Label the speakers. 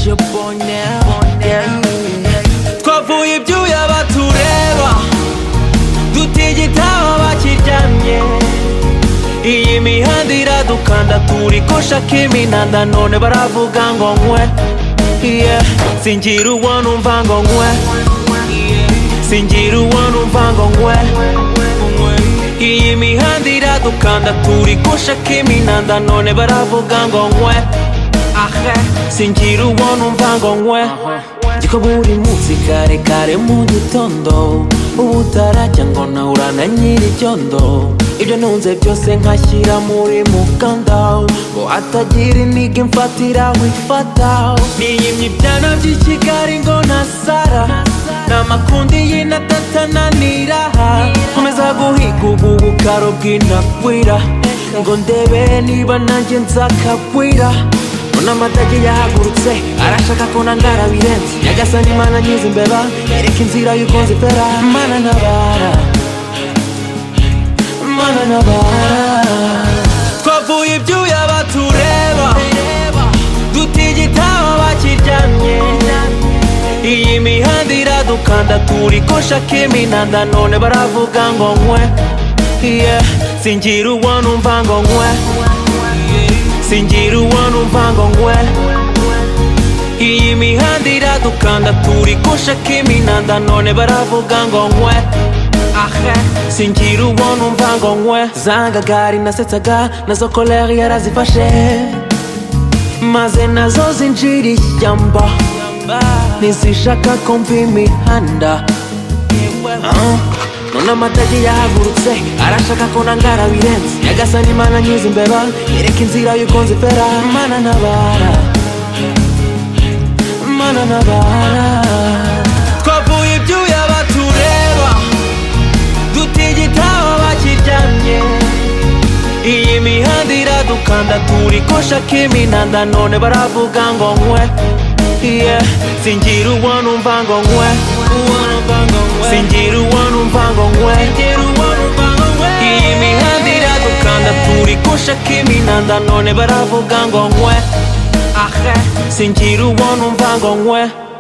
Speaker 1: yo ponea twavuye ibyuya batureba dutigitaba bakiryamye iyi mihanda iradukanda turi koshaka iminanda none baravuga ngo nkwe Yeah. singira uwo numva ngo nkwe singira uwo numva ngo nkwe iyi mihanda iradukanda turi koshaka iminanda none baravuga ngo nkwe ahe singira uwo numva ngo nkwe gikorwa buri munsi kare kare mu gitondo ubu utarajya ngo nawe urana nyir'icyondo ibyo ntunze byose nkashyira muri mukanda ngo hatagira iniga imfatira wifata niyimye ibyana by'i kigali ngo ntasara n'amakundi y'inatatananira nkomeza guhiga ubu bukaro bw'inakwira ngo ndebe niba nanjye nzakagwira Mbona amatage yahagurutse arashaka ko nangara birenze nyagasani mana nyiza imbeba yereka inzira y'uko nzifera mana ntabara mana ntabara twavuye ibyuya batureba dutigitaba bakiryamye iyi mihanda iradukanda turi koshaka iminanda none baravuga ngo nkwe Yeah. singira uwo numva ngo nkwe singira uwo numva ngo nkwe iyi mihanda iradukanda turi koshaka iminanda none baravuga ngo nkwe ahe singira uwo numva ngo nkwe zangagari nasetsaga nazo koleri yarazifashe maze nazo zinjira ishyamba ntizishaka ko mva imihanda Ah, none amatage yahagurutse arashaka ko nangara birenze nyagasani mana nyiza imbeba yereka inzira y'uko nzifera mana ntabara mana ntabara twavuye ibyuya batureba dutigitaba bakiryamye iyi mihanda iradukanda turi koshaka iminanda none baravuga ngo nkwe Yeah. singira uwo numva ngo nkwe singira uwo numva ngo nkwe iyi mihanda iradukanda turi koshaka iminanda none baravuga ngo nkwe ahe singira uwo numva ngo nkwe